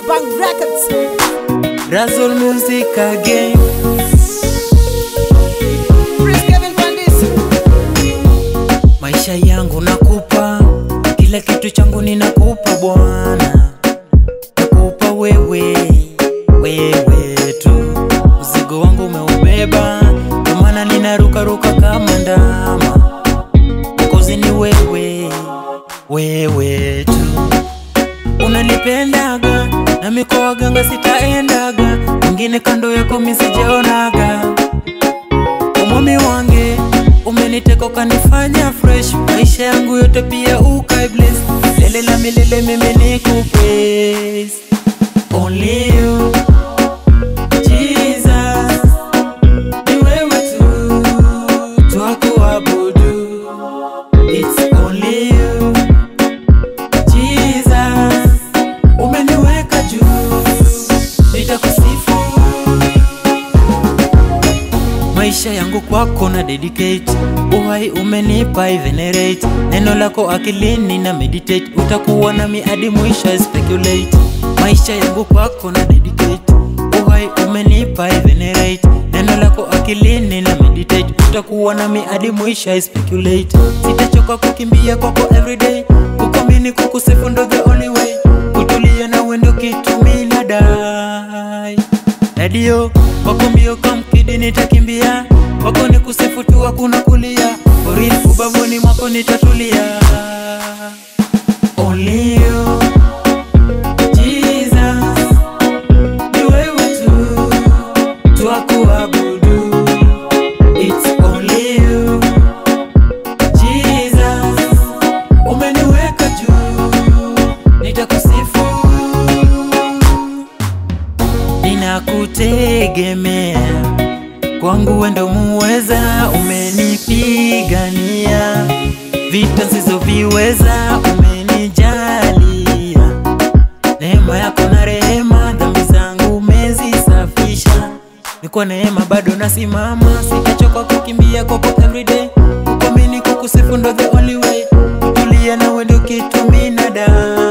Bang Records. Razzle music again. Chris Kevin Pandis. Maisha yangu nakupa, kila kitu changu ninakupa Bwana, nakupa wewe, wewe tu. Mzigo wangu umeubeba, ndio maana ninarukaruka kama ndama. Kozi ni wewe, wewe tu. Unanipendaga nami kwa waganga sitaendaga, mwingine kando yako misijaonaga umwami wange umeniteka ukanifanya fresh maisha yangu yote pia ukai bless lele la milele mimi nikupraise only you Jesus ni wewe tu twakuabudu it's only you Jesus umeniweka juu nitakusifu maisha yangu kwako na dedicate uhai umenipa I venerate neno lako akilini na meditate utakuwa nami hadi mwisho I speculate maisha yangu kwako na dedicate uhai umenipa I venerate neno lako akilini na meditate utakuwa nami hadi mwisho I speculate sitachoka kukimbia kwako everyday kukomini kukusifu ndo the only way kutulia na wendo kitu mina dai redio wako mbio kamkidi nitakimbia wako ni kusifu tu hakuna kulia oril ubavuni mwako nitatulia Only you, Jesus, ni wewe tu twakuabudu. It's only you, Jesus, umeniweka juu, nitakusifu ninakutegemea kwangu wendo muweza umenipigania vita nsizoviweza umenijalia neema yako na rehema dhambi zangu umezisafisha ni kwa neema bado nasimama sitachoka kukimbia kwako everyday kukomini kukusifu ndo the only way kutulia na wendo kitu minada